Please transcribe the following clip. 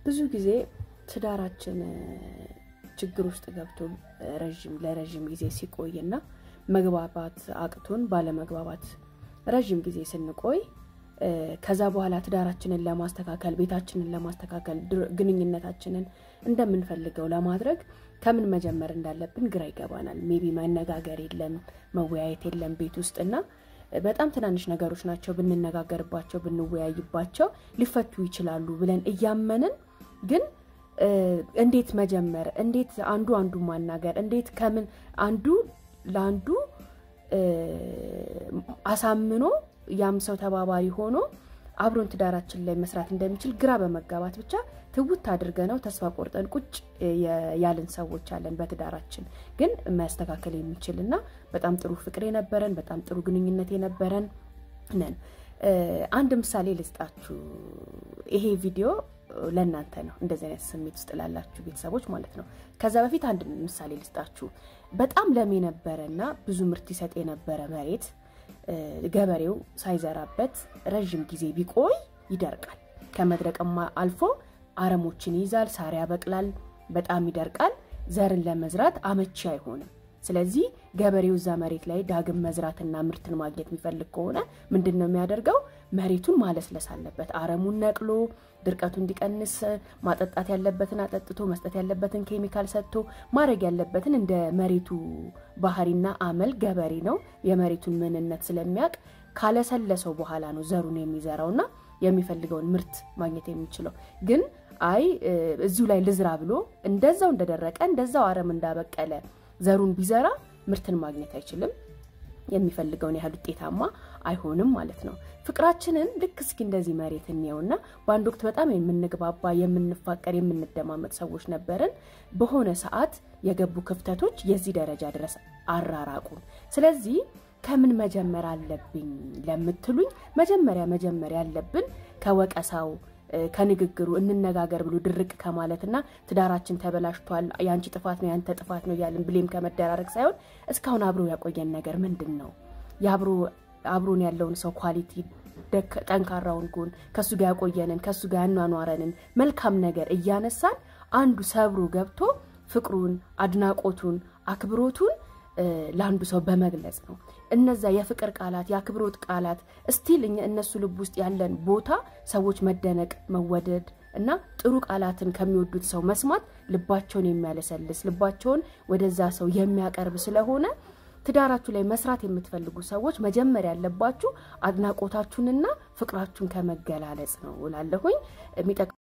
ብዙ ጊዜ ትዳራችን ችግር ውስጥ ገብቶ ረዥም ለረዥም ጊዜ ሲቆይና መግባባት አቅቶን ባለመግባባት ረዥም ጊዜ ስንቆይ ከዛ በኋላ ትዳራችንን ለማስተካከል ቤታችንን ለማስተካከል ግንኙነታችንን እንደምንፈልገው ለማድረግ ከምን መጀመር እንዳለብን ግራ ይገባናል። ሜቢ መነጋገር የለም መወያየት የለም ቤት ውስጥ እና በጣም ትናንሽ ነገሮች ናቸው ብንነጋገርባቸው ብንወያይባቸው ሊፈቱ ይችላሉ ብለን እያመንን ግን እንዴት መጀመር እንዴት አንዱ አንዱ ማናገር እንዴት ከምን አንዱ ለአንዱ አሳምኖ ያም ሰው ተባባሪ ሆኖ አብሮን ትዳራችን ላይ መስራት እንደሚችል ግራ በመጋባት ብቻ ትውት አድርገ ነው ተስፋ ቆርጠን ቁጭ ያልን ሰዎች አለን። በትዳራችን ግን ማስተካከል የሚችል እና በጣም ጥሩ ፍቅር የነበረን በጣም ጥሩ ግንኙነት የነበረን ነን። አንድ ምሳሌ ልስጣችሁ። ይሄ ቪዲዮ ለእናንተ ነው፣ እንደዚህ አይነት ስሜት ውስጥ ላላችሁ ቤተሰቦች ማለት ነው። ከዛ በፊት አንድ ምሳሌ ልስጣችሁ። በጣም ለም የነበረ እና ብዙ ምርት ይሰጥ የነበረ መሬት ገበሬው ሳይዘራበት ረዥም ጊዜ ቢቆይ ይደርቃል። ከመድረቅማ አልፎ አረሞችን ይይዛል፣ ሳር ያበቅላል፣ በጣም ይደርቃል። ዘርን ለመዝራት አመቺ አይሆንም። ስለዚህ ገበሬው እዛ መሬት ላይ ዳግም መዝራትና ምርትን ማግኘት የሚፈልግ ከሆነ ምንድን ነው የሚያደርገው? መሬቱን ማለስለስ አለበት። አረሙን ነቅሎ ድርቀቱ እንዲቀንስ ማጠጣት ያለበትን አጠጥቶ መስጠት ያለበትን ኬሚካል ሰጥቶ ማድረግ ያለበትን እንደ መሬቱ ባህሪና አመል ገበሬ ነው የመሬቱን ምንነት ስለሚያውቅ ካለሰለሰው በኋላ ነው ዘሩን የሚዘራውና የሚፈልገውን ምርት ማግኘት የሚችለው ግን አይ እዚሁ ላይ ልዝራ ብሎ እንደዛው እንደደረቀ እንደዛው አረም እንዳበቀለ ዘሩን ቢዘራ ምርትን ማግኘት አይችልም። የሚፈልገውን ያህል ውጤታማ አይሆንም ማለት ነው። ፍቅራችንን ልክ እስኪ እንደዚህ መሬት እንየውና በአንድ ወቅት በጣም የምንግባባ የምንፋቀር፣ የምንደማመጥ ሰዎች ነበርን። በሆነ ሰዓት የገቡ ክፍተቶች የዚህ ደረጃ ድረስ አራራቁን። ስለዚህ ከምን መጀመር አለብኝ ለምትሉኝ መጀመሪያ መጀመር ያለብን ከወቀሳው ከንግግሩ እንነጋገር ብሎ ድርቅ ከማለትና ትዳራችን ተበላሽቷል፣ የአንቺ ጥፋት ነው ያንተ ጥፋት ነው እያልን ብሌም ከመደራረግ ሳይሆን እስካሁን አብሮ ያቆየን ነገር ምንድን ነው? የአብሮ አብሮን ያለውን ሰው ኳሊቲ፣ ጠንካራውን ጎን፣ ከሱ ጋር ያቆየንን ከሱ ጋር ያኗኗረንን መልካም ነገር እያነሳን አንዱ ሰብሮ ገብቶ ፍቅሩን፣ አድናቆቱን፣ አክብሮቱን ለአንዱ ሰው በመግለጽ ነው። እነዛ የፍቅር ቃላት የአክብሮት ቃላት እስቲል እነሱ ልብ ውስጥ ያለን ቦታ ሰዎች መደነቅ፣ መወደድ እና ጥሩ ቃላትን ከሚወዱት ሰው መስማት ልባቸውን የሚያለሰልስ ልባቸውን ወደዛ ሰው የሚያቀርብ ስለሆነ ትዳራችሁ ላይ መስራት የምትፈልጉ ሰዎች መጀመሪያ ያለባችሁ አድናቆታችሁንና ፍቅራችሁን ከመገላለጽ ነው እላለሁኝ።